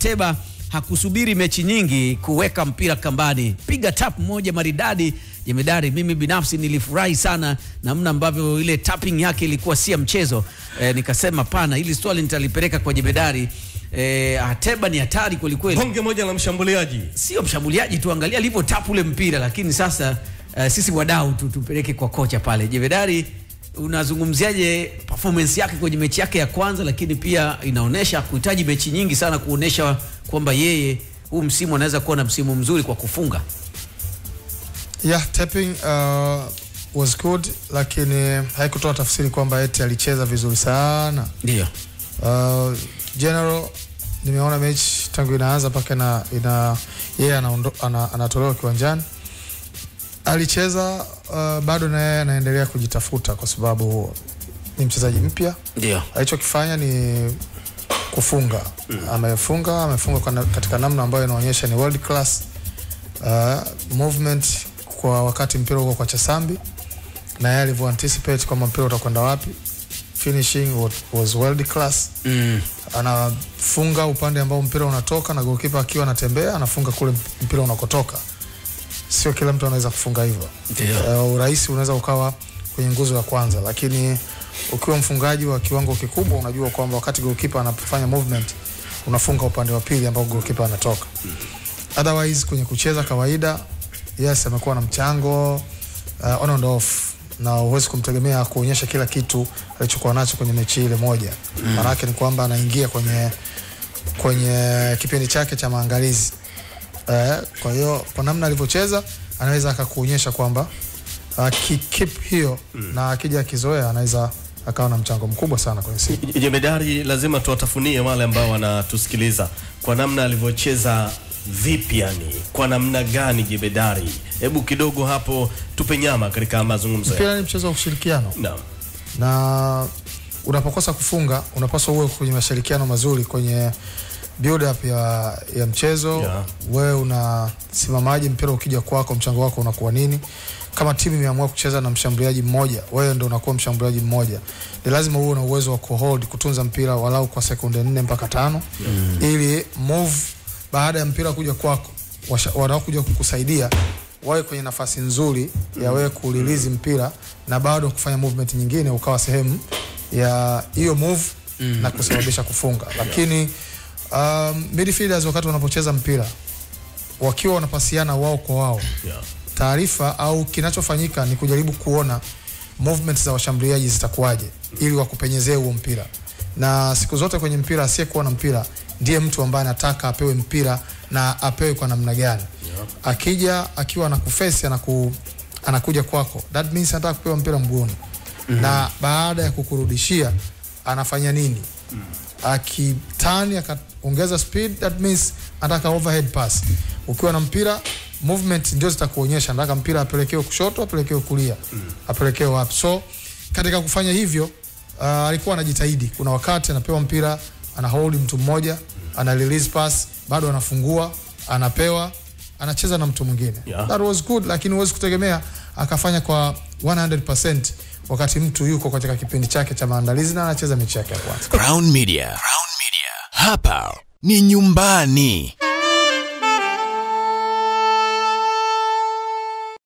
Ateba hakusubiri mechi nyingi kuweka mpira kambani, piga tap moja maridadi jemedari. Mimi binafsi nilifurahi sana namna ambavyo ile tapping yake ilikuwa si ya mchezo e, nikasema pana, hili swali nitalipeleka kwa jemedari. E, Ateba ni hatari kwelikweli, Bonge moja la mshambuliaji. sio mshambuliaji tu, angalia alivyo tap ule mpira. Lakini sasa uh, sisi wadau tu tupeleke kwa kocha pale. Jemedari, unazungumziaje performance yake kwenye mechi yake ya kwanza, lakini pia inaonyesha kuhitaji mechi nyingi sana kuonesha kwamba yeye huu msimu anaweza kuwa na msimu mzuri kwa kufunga. Yeah, tapping uh, was good lakini haikutoa tafsiri kwamba eti alicheza vizuri sana. Ndio. Uh, general nimeona mechi tangu inaanza mpaka ina, ina yeye anaondo- ana, anatolewa kiwanjani alicheza uh, bado na yeye anaendelea kujitafuta kwa sababu ni mchezaji mpya. Ndio. Alichokifanya ni kufunga amefunga amefunga kwa na, katika namna ambayo inaonyesha ni world class uh, movement kwa wakati mpira uko kwa Chasambi na yeye alivyo anticipate kwamba mpira utakwenda wapi finishing was, was world class Mm. anafunga upande ambao mpira unatoka na goalkeeper akiwa anatembea anafunga kule mpira unakotoka. Sio kila mtu anaweza kufunga hivyo. Ndio. Uh, urahisi unaweza ukawa kwenye nguzo ya kwanza, lakini ukiwa mfungaji wa kiwango kikubwa, unajua kwamba wakati goalkeeper anafanya movement unafunga upande wa pili ambao goalkeeper anatoka. Otherwise kwenye kucheza kawaida, yes, amekuwa na mchango uh, on and off na huwezi kumtegemea kuonyesha kila kitu alichokuwa nacho kwenye mechi ile moja. Maana yake ni kwamba anaingia kwenye kwenye kipindi chake cha maangalizi. Eh, kwa hiyo kwa namna alivyocheza anaweza akakuonyesha kwamba akikeep hiyo na akija akizoea anaweza akawa na mchango mkubwa sana kwenye siku. Jemedari, lazima tuwatafunie wale ambao wanatusikiliza kwa namna alivyocheza vipi, yani kwa namna gani Jemedari? Hebu kidogo hapo tupe nyama katika mazungumzo ya. Mpira ni mchezo wa ushirikiano Naam. na unapokosa kufunga unapaswa uwe kwenye mashirikiano mazuri kwenye build up ya, ya mchezo Yeah. wewe unasimamaje mpira ukija kwako mchango wako unakuwa nini kama timu imeamua kucheza na mshambuliaji mmoja wewe ndo unakuwa mshambuliaji mmoja ni lazima uwe na uwezo wa kuhold kutunza mpira walau kwa sekunde nne mpaka tano ili move baada ya mpira kuja kwako washa- wanaokuja kukusaidia wawe kwenye nafasi nzuri ya wewe kurelease mpira na bado kufanya movement nyingine ukawa sehemu ya hiyo move na kusababisha kufunga lakini um, midfielders wakati wanapocheza mpira wakiwa wanapasiana wao kwa wao Yeah. taarifa au kinachofanyika ni kujaribu kuona movement za washambuliaji zitakuwaje ili wakupenyezee huo mpira na siku zote kwenye mpira asiyekuwa na mpira ndiye mtu ambaye anataka apewe mpira na apewe kwa namna gani akija akiwa anakufesi anaku, anakuja kwako that means anataka kupewa mpira mguuni na baada ya kukurudishia anafanya nini akitani akaongeza speed that means anataka overhead pass ukiwa na mpira movement ndio zitakuonyesha anataka mpira apelekewe kushoto apelekewe kulia apelekewe wapi so katika kufanya hivyo uh, alikuwa anajitahidi kuna wakati anapewa mpira ana hold mtu mmoja ana release pass bado anafungua anapewa anacheza na mtu mwingine Yeah. that was good lakini huwezi kutegemea akafanya kwa 100% wakati mtu yuko katika kipindi chake cha maandalizi na anacheza mechi yake ya kwanza Crown Media. Crown Media. Hapa ni nyumbani.